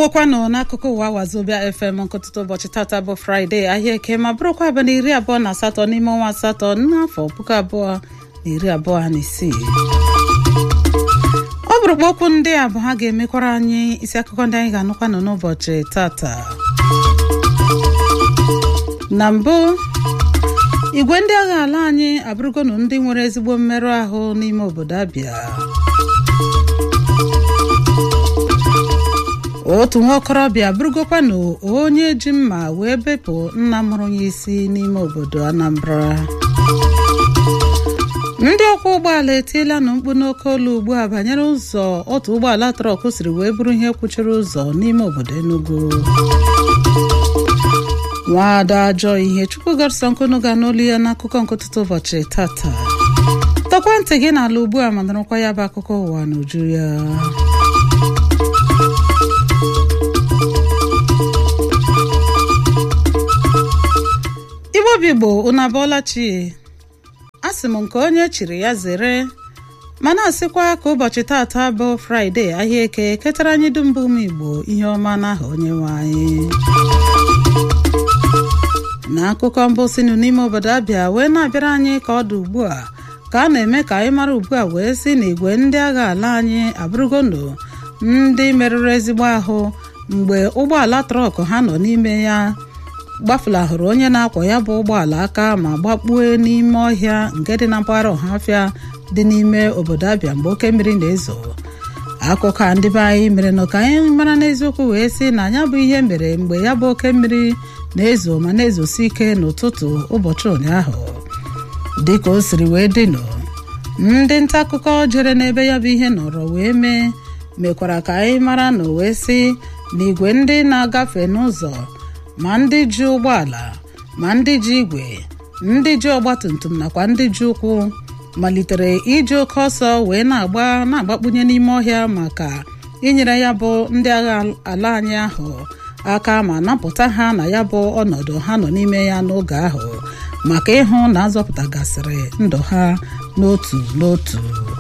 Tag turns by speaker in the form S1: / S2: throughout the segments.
S1: ndewekwanụ n'akụkụ ụwa wazobia fm nkụtụtụ ụbọchị tata bụ fraịde ahịa eke ma bụrụkwa abalị iri abụọ na asatọ n'ime ọnwa asatọ n'afọ puku abụọ na iri abụọ na isii ọ bụrụkwa okwu ndị a bụ ha ga-emekwara anyị isi akụkọ ndị anyị ga-anụkwanụ n'ụbọchị tata na mbụ igwe ndị agha ala anyị abụrụgonụ ndị nwere ezigbo mmerụ ahụ n'ime obodo abịa otu nwa okorobịa bụrụgokwanụ onye ji mma wee bepụ nna mụrụ ya isi n'ime obodo anambra ndị ọkwọ ụgbọala etiela nụ mkpu n'oke olu ugbu a banyere ụzọ otu ụgbọala trọk siri wee bụrụ ihe kwuchiri ụzọ n'ime obodo enugu nwaada ajọ ihe chukwu gọrịsọ nkunu ga n'olu ya n'akụkọ nkụtụtụ ụbọchị tata tọkwa ntị gị n'ala ugbu a ma nụrụkwa ya bụ akụkọ ụwa n'uju ya igbobigbo unu abụọla chi a sị m nke onye chiri ya zere mana asịkwa ka ụbọchị tata bụ fraịde ahịa eke ketara anyị dum bụ ụmụ igbo ihe ọma n'aha onye nwe anyị n'akụkọ mbụ sinụ n'ime obodo abịa wee na-abịara anyị ka ọ dị ugbu a ka a na-eme ka anyị mara ugbu a wee si na igwe ndị agha ala anyị abụrụgono ndị merụrụ ezigbo ahụ mgbe ụgbọala trọk ha nọ n'ime ya gbafulahụrụ onye na-akwọ ya bụ ụgbọala aka ma gbakpue n'ime ọhịa nke dị na mpaghara ọhafịa dị n'ime obodo abịa mgbe oke mmiri na-ezo akụkọ a ndị be anyị mere nọ ka anyị mara n'eziokwu wee sị na ya bụ ihe mere mgbe ya bụ oke mmiri na-ezo ma na-ezosi ike n'ụtụtụ ụbọchị ụnyaahụ dịka o siri wee dịnụ ndị nta akụkọ jere n'ebe ya bụ ihe nọrọ wee mee mekwara ka anyị mara na wee sị na igwe ndị na-agafe n'ụzọ ma ndị ji ụgbọala ma ndị ji igwe ndị ji ọgbatumtum nakwa ndị ji ụkwụ malitere iji oke ọsọ wee na-agba na-agbakpunye n'ime ọhịa maka inyere ya bụ ndị agha ala anyị ahụ aka ma napụta ha na ya bụ ọnọdụ ha nọ n'ime ya n'oge ahụ maka ịhụ na azọpụtagasịrị ndụ ha n'otu n'otu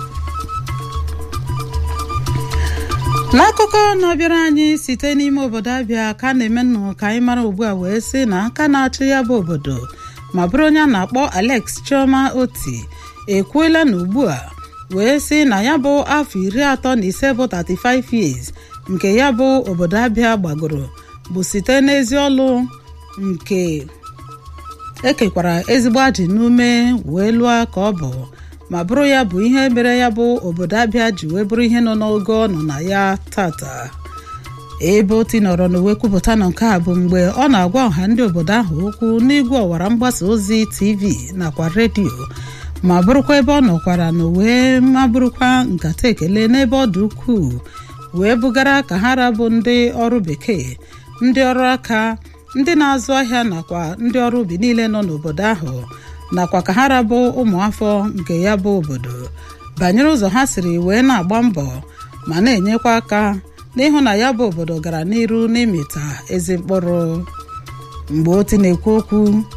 S1: n'akụkọ na-abịara anyị site n'ime obodo abịa ka na-eme nnụ ka anyị mara ugbu a wee sị na aka na-achị ya bụ obodo ma bụrụ onye a na-akpọ Alex Chioma Oti ekwuela na ugbu a wee sị na ya bụ afọ iri atọ na ise bụ 35 years nke ya bụ obodo abịa gbagoro bụ site n'ezi ọlụ nke ekekwara ezigbo ajị n'ume wee lụọ ka ọ bụ ma bụrụ ya bụ ihe mere ya bụ obodo abịa ji wee bụrụ ihe nọ n'ogo nọ na ya tata ebe oti nọrọ n'uwe kwupụta na nke a bụ mgbe ọ na-agwa ọha ndị obodo ahụ okwu n'igwe ọwara mgbasa ozi tv nakwa redio ma bụrụkwa ebe ọ nọkwara na wee ma bụrụkwa nkata ekele n'ebe ọ dị ukwuu wee bugara ka ha rabụ ndị ọrụ bekee ndị ọrụ aka ndị na-azụ ahịa nakwa ndị ọrụ ubi niile nọ n'obodo ahụ nakwa ka ha rabụ ụmụafọ nke ya bụ obodo banyere ụzọ ha siri wee na-agba mbọ ma na-enyekwa aka n'ịhụ na ya bụ obodo gara n'iru n'ịmịta ezi mkpụrụ mgbe oti na-ekwu okwu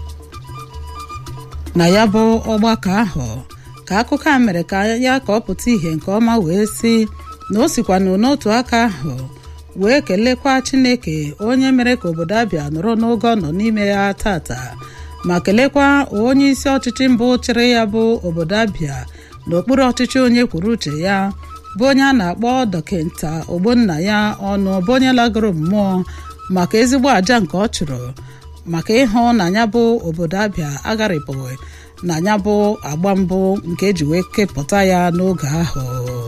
S1: na ya bụ ọgbakọ ahụ ka akụkọ a mere ka ya ka ọ pụta ìhè nke ọma wee sị na o sikwanụ n'otu aka ahụ wee kelekwa Chineke onye mere ka obodo abịa nọrọ n'oge ọ nọ n'ime ya tata ma kelekwa onye isi ọchịchị mbụ chịrị ya bụ obodo abịa n'okpuru ọchịchị onye kwuru uche ya bụ onye a na-akpọ dọkịta ogbonna ya ọnụ bụ onye lagoro mmụọ maka ezigbo àjà nke ọ chụrụ maka ịhụ na ya bụ obodo abịa agharịpụghị na ya bụ agba mbụ nke eji wee kepụta ya n'oge ahụ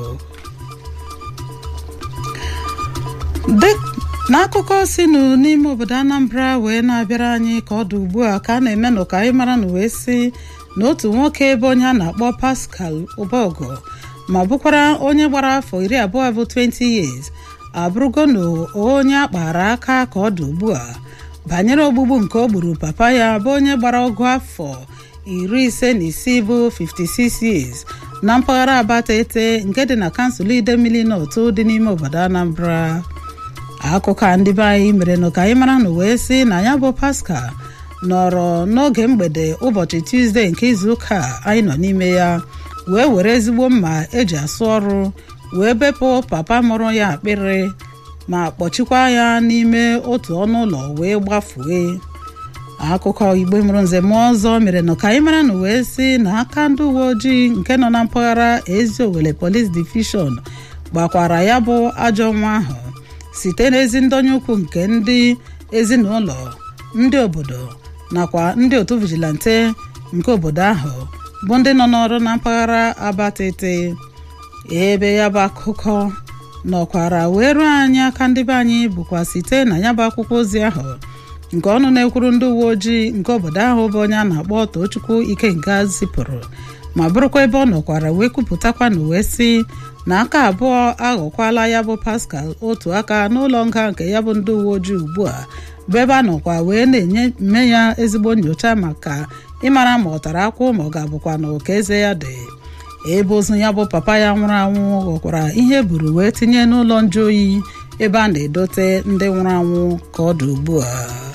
S1: n'akụkọ sinụ n'ime obodo anambra wee na-abịara anyị ka ọ dị ugbu a ka a na-eme nụ ka anyị mara na wee sị na otu nwoke ebe onye a na-akpọ pascal ụbọgụ ma bụkwara onye gbara afọ iri abụọ bụ 20 years abụrụgo na onye akpara aka ka ọ dị ugbu a banyere ogbugbu nke o gburu papa ya bụ onye gbara ọgụ afọ iri ise na isii bụ 56 years na mpaghara abatete nke dị na kansụl idemmili n'otu dị n'ime obodo anambra akụkọ a ndị be anyị mere nụ ka anyị mara na wee sị na ya bụ pascal nọrọ n'oge mgbede ụbọchị tuzdee nke izuụka anyị nọ n'ime ya wee were ezigbo mma eji asụ ọrụ wee bepụ papa mụrụ ya akpịrị ma kpọchikwa ya n'ime otu ọnụ ụlọ wee gbafue akụkọ igbe mụrụ nze mụọ ọzọ mere na ka anyị mara na wee si na aka ndị uwe ojii nke nọ na mpaghara eziowele police division gbakwara ya bụ ajọ nwa ahụ site n'ezi ndonye ukwu nke ndị ezinụlọ ndị obodo nakwa ndị otu vigilante nke obodo ahụ bụ ndị nọ n'ọrụ na mpaghara abatete ebe ya bụ akụkọ nọkwara wee ruo anyị aka ndị be anyị bụkwa site na ya bụ akwụkwọ ozi ahụ nke ọnụ na-ekwuru ndị uwe ojii nke obodo ahụ bụ onye a na-akpọ Tochukwu Ikenga zipụrụ ma bụrụkwa ebe ọ nọkwara wee kwupụtakwa na wee sị na aka abụọ aghọkwala ya bụ Pascal otu aka n'ụlọ nga nke ya bụ ndị uwe ojii ugbu a bụ ebe a nọkwa wee na-enye mme ya ezigbo nyocha maka ịmara ma ọ tara akwụ ma ọ ga-abụkwa na oke eze ya dị ebe ozu ya bụ papa ya nwụrụ anwụ ghọkwara ihe buru wee tinye n'ụlọ nju oyi ebe a na-edote ndị nwụrụ anwụ ka ọ dị ugbu a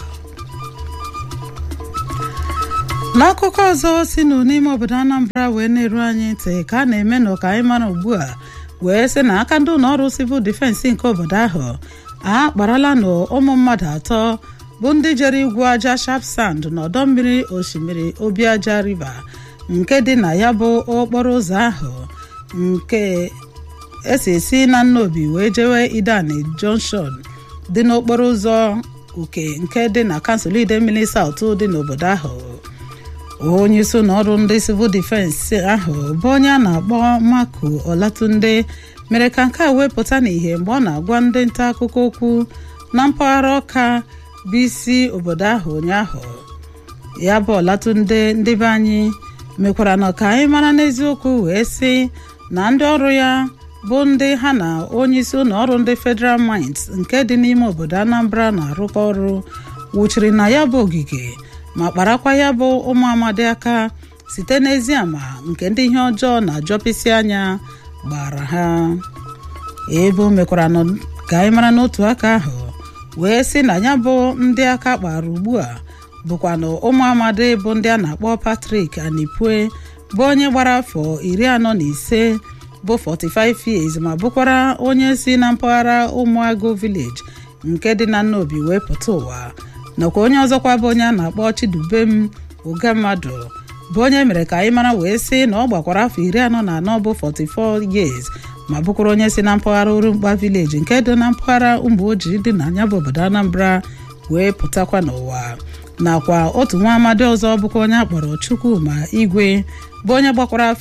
S1: n'akụkọ ọzọ si nụ n'ime obodo Anambra wee na-eru anyị ntị ka a na-eme na ọka anyị mara ugbu a wee sị na aka ndị ụlọ ọrụ sivil difensi nke obodo ahụ akparala na ụmụ mmadụ atọ bụ ndị jere igwu aja sharp sand n'ọdọ mmiri osimiri obiaja river nke dị na ya bụ okporo ụzọ ahụ nke esi esi na nnobi wee jewe idani junction dị n'okporo ụzọ uke nke dị na kansụl idemmili saut dị n'obodo ahụ onye isi ụlọọrụ ndị civil defense ahụ bụ onye a na-akpọ Marco Olatunde mere ka nke a wepụta n'ihe mgbe ọ na-agwa ndị nta akụkọ okwu na mpaghara ọka bụ isi obodo ahụ ụnyaahụ ya bụ Olatunde ndị be anyị mekwara na ka anyị mara n'eziokwu wee sị na ndị ọrụ ya bụ ndị ha na onye isi ụlọọrụ ndị Federal Mines nke dị n'ime obodo Anambra na-arụkọ ọrụ wuchiri na ya bụ ogige ma kparakwa ya bụ ụmụ amadi aka site n'ezi ama nke ndị ihe ọjọọ na-ajọpịsị anya gbara ha ebe o mekwara ka anyị mara n'otu aka ahụ wee sị na ya bụ ndị aka kpara ugbu a bụkwa na ụmụ amadi bụ ndị a na-akpọ Patrick Anipue bụ onye gbara afọ iri anọ na ise bụ 45 years ma bụkwara onye si na mpaghara ụmụagụ village nke dị na nnobi wee pụta ụwa nakwa onye ọzọkwa bụ onye a na-akpọ Chidubem ụga mmadụ bụ onye mere ka anyị mara wee sị na ọ gbakwara afọ iri anọ na anọ bụ 44 years ma bụkwara onye si na mpaghara Orumkpa village nke dị na mpaghara ụmụ ojii dị na anya bụ obodo Anambra wee pụtakwa n'ụwa nakwa otu nwa amadi ọzọ bụkwa onye akpọrọ Chukwuma Igwe bụ onye gbakwara afọ